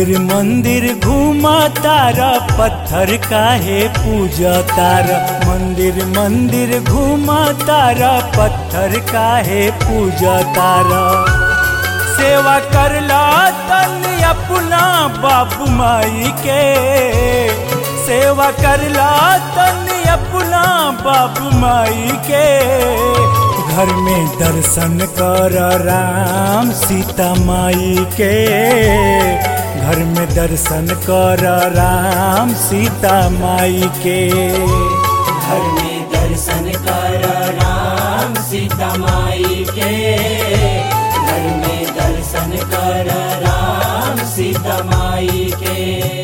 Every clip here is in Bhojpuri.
मंदिर मंदिर घूमा तारा पत्थर काहे पूजा तारा मंदिर मंदिर घूमा तारा पत्थर काहे पूजा तारा सेवा करला तन अपना बाबू माई के सेवा करला तन अपना बाबू माई के घर में दर्शन कर राम सीता माई के घर में दर्शन कर राम सीता माई के घर में दर्शन कर राम सीता माई के घर में दर्शन कर राम सीता माई के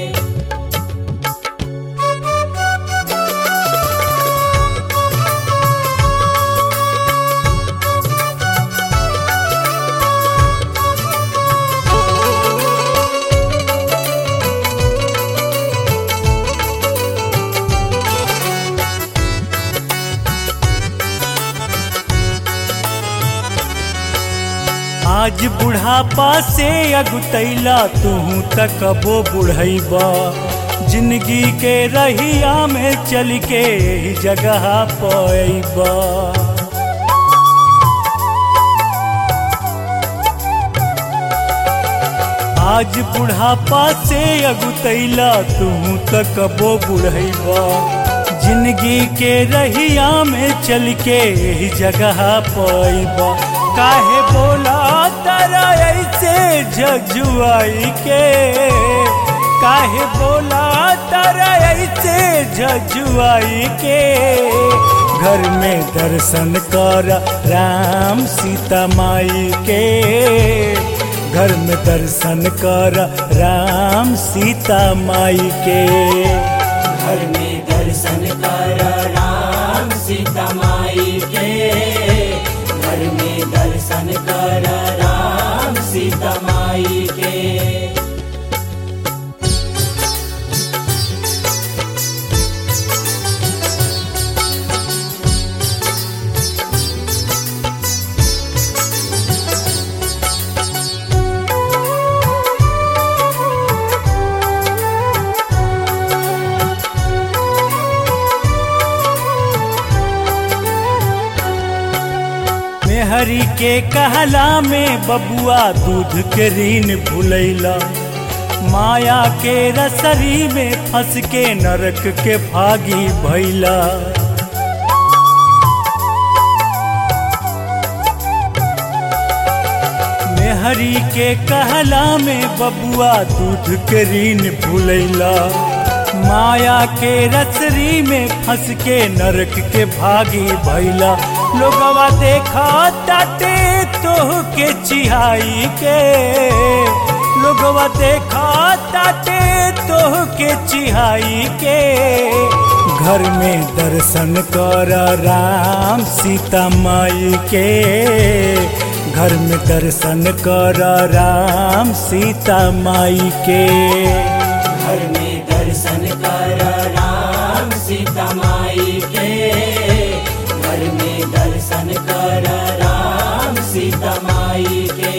आज बुढ़ापा से अगुतैला तू तकबो बुढ़ैबा जिंदगी के रहिया में चल के ही जगह पैबा आज बुढ़ापा से अगुतैला तू तकबो बुढ़ैबा जिंदगी के रहिया में चल के ही जगह पैबा काहे बोला तारा ऐसे झजुआई के काहे बोला तारा ऐसे झजुआई के घर में दर्शन कर राम सीता माई के घर में दर्शन कर राम सीता माई के घर में दर्शन कर राम सीता माई के घर में दर्शन कर राम सीता माई के मेहरी के कहला में बबुआ दूध के ऋण भूलैला माया के रसरी में फंस के नरक के भागी भैला मेहरी के कहला में बबुआ दूध के ऋण भूलैला माया के रसरी में फंस के नरक के भागी भैला लोगवा देखा ताटे तोह के चिहाई के लोगवा देखा ताटे तोह के चिहाई के घर में दर्शन कर राम सीता माई के घर में दर्शन कर राम सीता माई के घर में दर्शन कर राम सीता माई के घर में दर्शन कर राम सीता माई के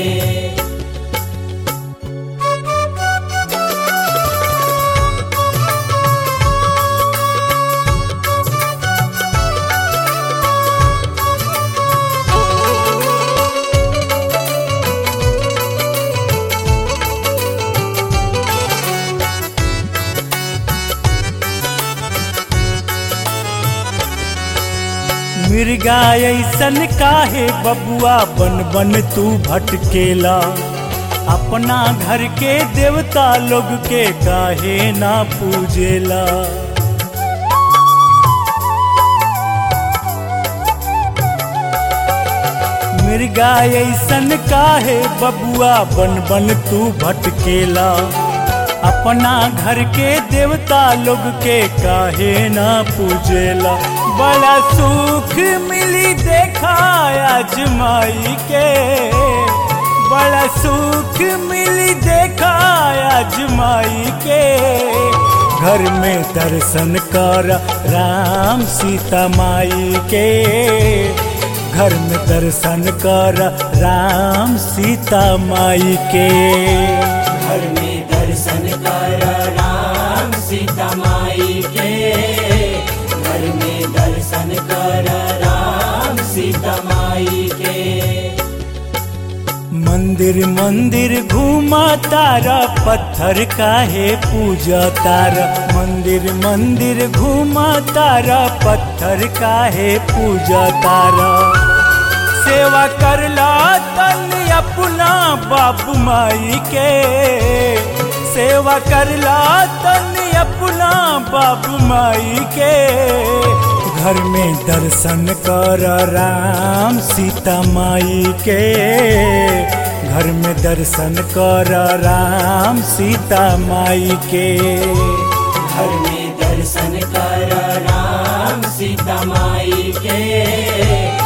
मिर्गा ऐसन काहे बबुआ बन बन तू भटकेला अपना घर के देवता लोग के काहे ना पूजेला मिर्गा ऐसन काहे बबुआ बन बन तू भटकेला अपना घर के देवता लोग के काहे ना पूजेला बड़ा सुख मिली देखा आजमाई के बड़ा सुख मिली देखा आजमाई के घर में दर्शन कर राम सीता माई के घर में दर्शन कर राम सीता माई के घर में दर्शन मंदिर मंदिर घूमा तारा पत्थर काहे पूजा तारा मंदिर मंदिर घूमा तारा पत्थर काहे पूजा तारा सेवा करला तन अपना बाबू माई के सेवा करला तन अपना बाबू माई के घर में दर्शन कर राम सीता माई के घर में दर्शन कर राम सीता माई के घर में दर्शन कर राम सीता माई के